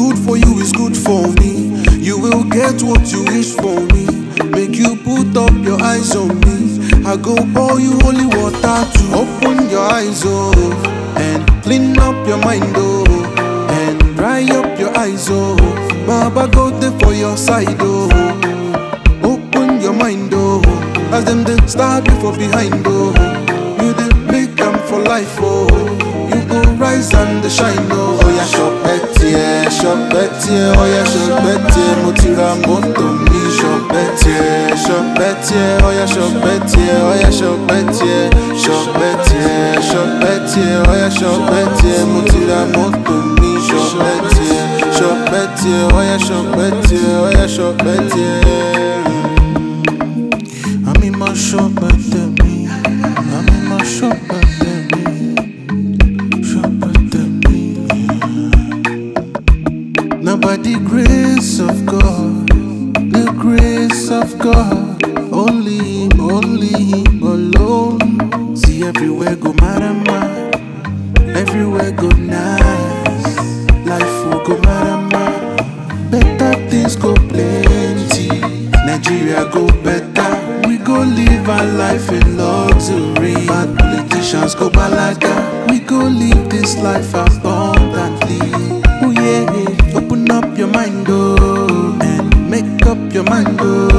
good for you is good for me. You will get what you wish for me. Make you put up your eyes on me. I go pour you holy water to open your eyes, oh, and clean up your mind, oh, and dry up your eyes, oh. Baba go there for your side, oh. Open your mind, oh, as them they start before behind, oh. You they make them for life, oh. You go rise and shine, oh. Oh yeah, shop yeah, shop yeah, oh yeah, shop yeah. Mo ti ra mọ́tò mi, shop yeah, shop yeah, oh yeah, shop yeah, oh yeah, shop yeah, shop yeah, shop yeah, oh yeah, shop yeah. Mo ti ra mọ́tò mi, shop yeah, shop yeah, oh yeah, shop yeah, oh yeah, shop yeah. I'm in my shop at me. I'm in my shop at me. Shop at me. Now by the grace of God, the grace of God, only Him, only Him alone. See everywhere go marama, everywhere go nice. Life will go marama, better things go plenty. Nigeria go better, we go live our life in luxury. Bad politicians go balaga, we go live this life abundantly. Oh yeah, open up your mind, oh, and make up your mind, oh.